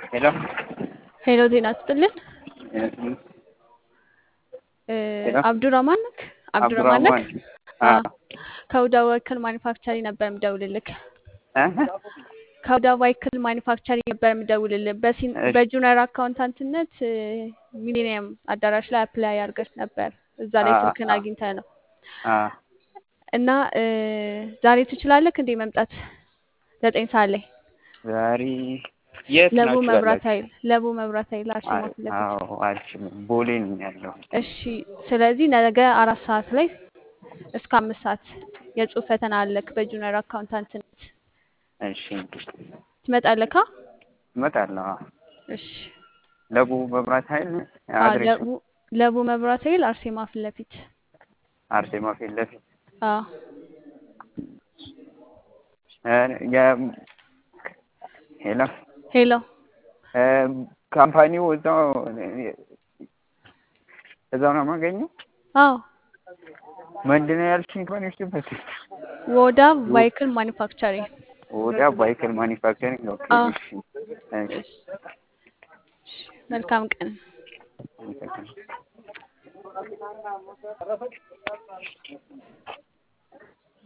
ሄሎ ሄሎ ዜና ስጥልን። ሄሎ አብዱራማን ነክ አብዱራማን ነክ? አብዱራህማን አዎ። ከውዳ ዋይክል ማኒፋክቸሪንግ ነበር የምደውልልክ። እ ከውዳ ዋይክል ማኒፋክቸሪንግ ነበር የምደውልልህ። በሲን እሺ። በጁኒየር አካውንታንትነት ሚሊኒየም አዳራሽ ላይ አፕላይ አድርገሽ ነበር። እዛ ላይ አ- ስልክን አ- አግኝተህ ነው አ እና እ ዛሬ ትችላለህ እንዴ መምጣት ዘጠኝ ሰዓት ላይ ዛሬ የት ለቡ ናችሁ መብራት ያላችሁ? ኃይል ለቡ መብራት ኃይል አርሴማ አይ- ፊት ለፊት። አዎ አልችልም። ቦሌ ነኝ ያለው። እሺ ስለዚህ ነገ አራት ሰዓት ላይ እስከ አምስት ሰዓት የጽሁፍ ፈተና አለክ በጁኒየር አካውንታንትነት እሺ ትመጣለካ? እመጣለሁ። አዎ። እሺ ለቡ መብራት ኃይል አዎ፣ አድሬሱ ለቡ ለቡ መብራት ኃይል አርሴማ ፊት ለፊት አርሴማ ፊት ለፊት አዎ እ የ- ሄሎ ሄሎ እ ካምፓኒው እዛው እዛው ነው የማገኘው። አዎ ምንድን ነው ያልሽኝ? ኮኔክሽን ወዳ ቫይክል ማኒፋክቸሪንግ ወደ ባይክል ማኒፋክቸሪንግ ኦኬ። አዎ እሺ እሺ እሺ መልካም ቀን አመሰግናለሁ።